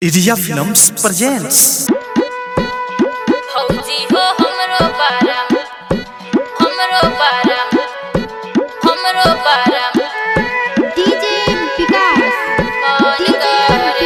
India films presents फौजी हो हमरो बारा हमरो बारा हमरो बारा डीजे विकास मन करे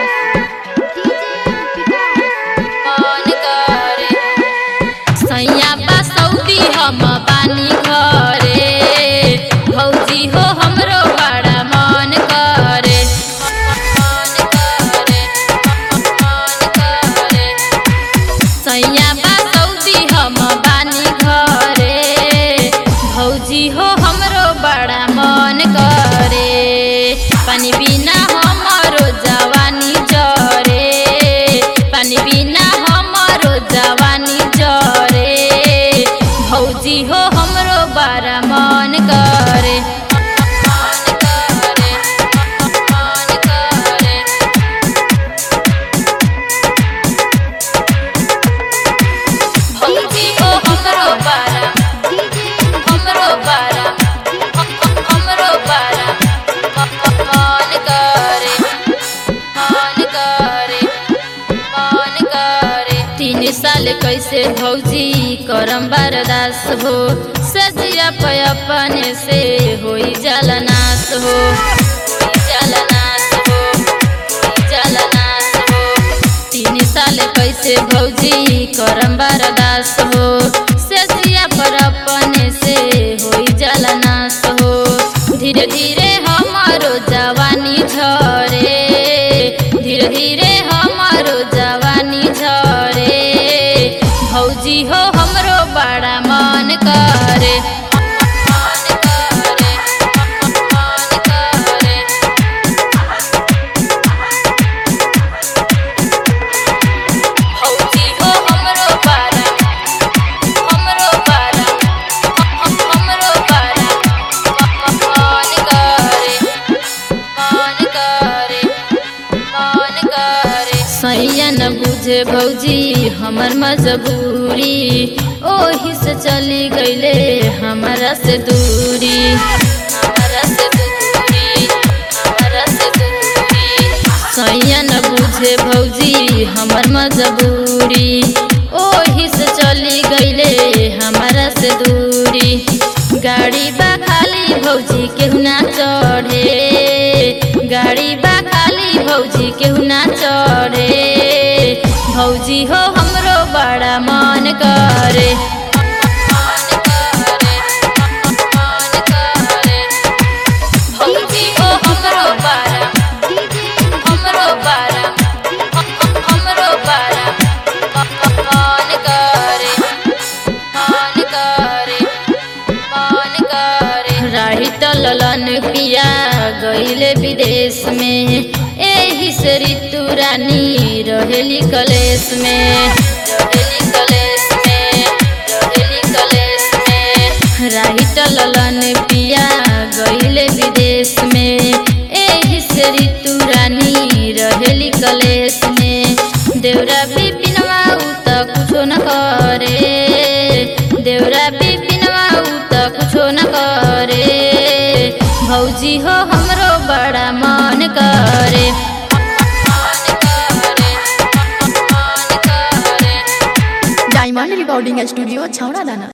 मन करे सैया बा सऊदी हम बानी घरे फौजी हो हमरो बड़ा मन करे मन करे मन करे सैया बा सऊदी हम बानी घरे भौजी हो हमरो बड़ा मन करे पानी बिना हमरो जवानी जरे पानी बिना हमरो जवानी जरे भौजी हो हमरो बड़ा मन करे मन करे मन करे भौजी हो हमरो बारा हमरो बारा हमरो बारा मन करे मन करे मन करे तीन साल कैसे भौजी करम बरदास हो सजिया पे अपने से होई जाला नाश हो होई जाला नाश हो होई जाला नाश हो तीन साल कैसे भौजी करम बरदास हो सेसिया पर अपने से होई जाला नाश हो धीरे धीरे हमारो जवानी झरे धीरे धीरे हमारो जवानी झरे भौजी हो हमरो बड़ा मन करे मन करे मन करे भौजी हो हमरो बारा हमरो बारा हमरो बारा मन करे मन करे मन करे सैया न बुझे भौजी हमर मजबूरी ओही से चली गईले हमारा से दूरी हमारा से दूरी हमारा से दूरी सैया न बुझे भौजी हमर मजबूरी ओही से चली गईले हमारा से दूरी गाड़ी बा खाली भौजी केहू ना चढ़े गाड़ी बा खाली भौजी केहू ना चढ़े भौजी हो हमरो बड़ा मन करे मन करे मन करे भौजी हो हमरो बड़ा हमरो बारा हमरो बारा मन करे मन करे मन करे राही तलन पिया गईले विदेश में एही से ऋतु रानी रहेली कलेश में रहेली कलेश में रहेली कलेश में राही तलन पिया गईले विदेश में एही से ऋतु रानी रहेली कलेश में देवरा बिपिनवा उ त कुछो न करे देवरा बिपिनवा उ त कुछो न करे भौजी हो हमरो बड़ा मन करे मन करे मन करे डायमंड रिकॉर्डिंग स्टूडियो छौड़ा दाना